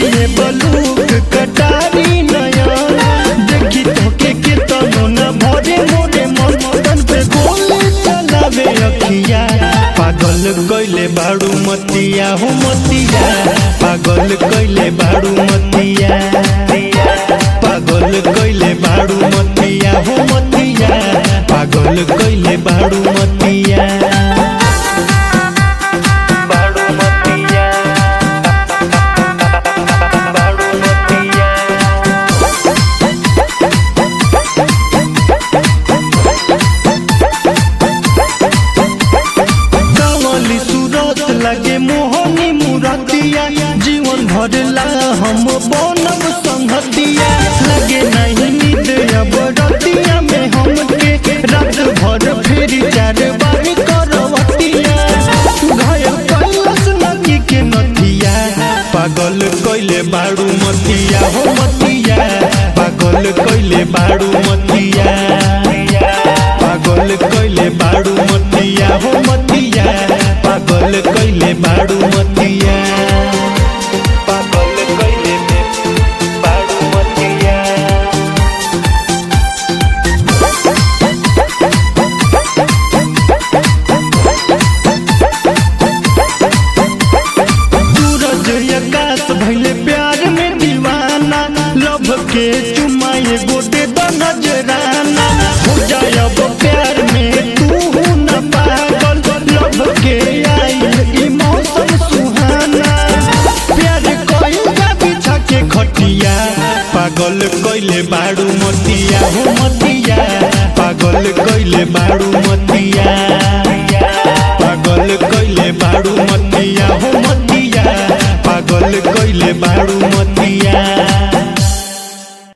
ये बलूक कटारी नयन देखी तोके के तनो न भरे मोरे मन तन पे गोली चलावे अखिया पागल कइले बाड़ू मतिया हो मतिया पागल कइले बाड़ू मतिया पागल कइले बाड़ू मतिया हो मतिया पागल कइले बाड़ू मतिया बाड़ू मतिया बाड़ू मतिया कावली सूरत लगे मोहनी मुरतिया जीवन भरला हम बनब संगतिया लगे नहीं नींद अब रतिया में हमके रात भर फिर चार बार करवतिया घायल कैलस नकी के नथिया पागल कैले बाड़ू मतिया हो मतिया पागल कैले बाड़ू मतिया पागल कैले बाड़ू मतिया हो मतिया पागल कैले बाड़ू मतिया पागल कैले बाड़ू मतिया सूरज आकाश भइले प्यार में दीवाना लभ के चुमाए गोटे द नजराना हो जाए अब प्यार में तू न पागल लभ के आई ई मौसम सुहाना प्यार कइल बिछा के खटिया पागल कइले बाड़ू मतिया हो मतिया पागल कइले बाड़ू